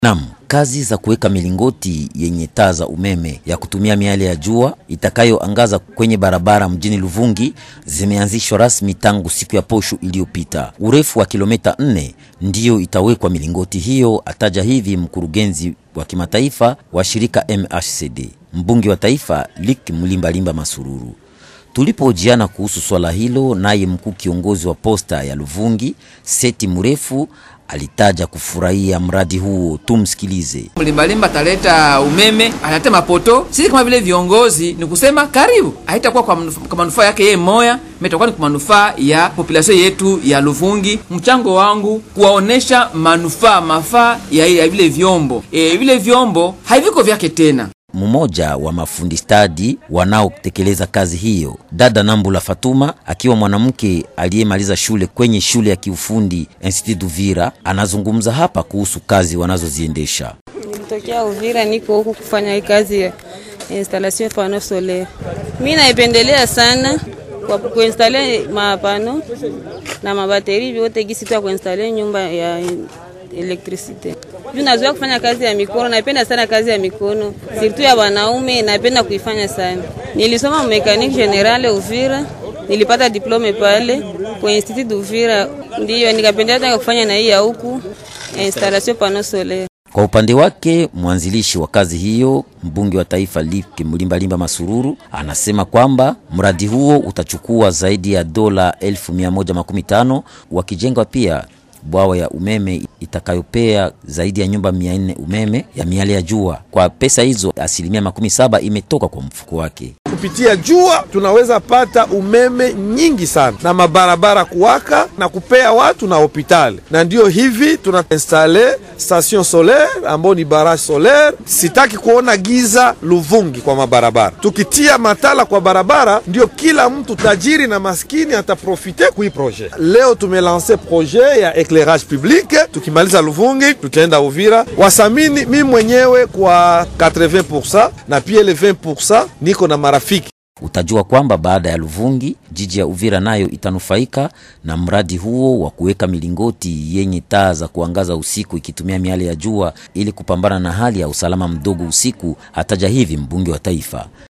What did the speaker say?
Nam, kazi za kuweka milingoti yenye taa za umeme ya kutumia miale ya jua itakayoangaza kwenye barabara mjini Luvungi zimeanzishwa rasmi tangu siku ya posho iliyopita. Urefu wa kilomita nne ndiyo itawekwa milingoti hiyo, ataja hivi mkurugenzi wa kimataifa wa shirika MHCD, mbunge wa taifa Lik Mlimbalimba Masururu. Tulipohojiana kuhusu swala hilo, naye mkuu kiongozi wa posta ya Luvungi Seti Mrefu alitaja kufurahia mradi huo. Tumsikilize. Mlimbalimba ataleta umeme, ataleta mapoto. Sisi kama vile viongozi ni kusema karibu, haitakuwa kwa, manuf kwa manufaa yake yeye moya, itakuwa ni kwa manufaa ya population yetu ya Luvungi. Mchango wangu kuwaonesha manufaa mafaa ya, ya vile vyombo e, vile vyombo haviko vyake tena mmoja wa mafundi stadi wanaotekeleza kazi hiyo, dada Nambula Fatuma, akiwa mwanamke aliyemaliza shule kwenye shule ya kiufundi Institut Uvira, anazungumza hapa kuhusu kazi wanazoziendesha. Nilitokea Uvira, niko huku kufanya hii kazi ya installation ya pano solaire. Mimi naipendelea sana kwa kuinstale mapano na mabateri vyote gisi tu ya kuinstale nyumba ya elektrisite. Juu nazoea kufanya kazi ya mikono, napenda sana kazi ya mikono, sirtu ya wanaume, napenda kuifanya sana. Nilisoma mekanik general Uvira, nilipata diplome pale kwa Institut Uvira, ndiyo nikapendea tena kufanya na hii ya huku installation pano solaire. Kwa upande wake mwanzilishi wa kazi hiyo mbunge wa taifa Lipke Mlimbalimba Masururu anasema kwamba mradi huo utachukua zaidi ya dola elfu mia moja makumi tano wakijengwa pia bwawa ya umeme itakayopea zaidi ya nyumba mia nne umeme ya miale ya jua. Kwa pesa hizo, asilimia makumi saba imetoka kwa mfuko wake. Kupitia jua tunaweza pata umeme nyingi sana na mabarabara kuwaka na kupea watu na hopitali, na ndiyo hivi tuna installe station solaire ambayo ni barrage solaire. Sitaki kuona giza Luvungi kwa mabarabara. Tukitia matala kwa barabara, ndio kila mtu tajiri na maskini ataprofite kui projet. Leo tumelanse projet ya eclairage public, tukimaliza Luvungi tutaenda Uvira. Wasamini mi mwenyewe kwa 80% na pia ile 20% niko na marafiki Utajua kwamba baada ya Luvungi, jiji ya Uvira nayo itanufaika na mradi huo wa kuweka milingoti yenye taa za kuangaza usiku ikitumia miale ya jua ili kupambana na hali ya usalama mdogo usiku, hataja hivi mbunge wa taifa.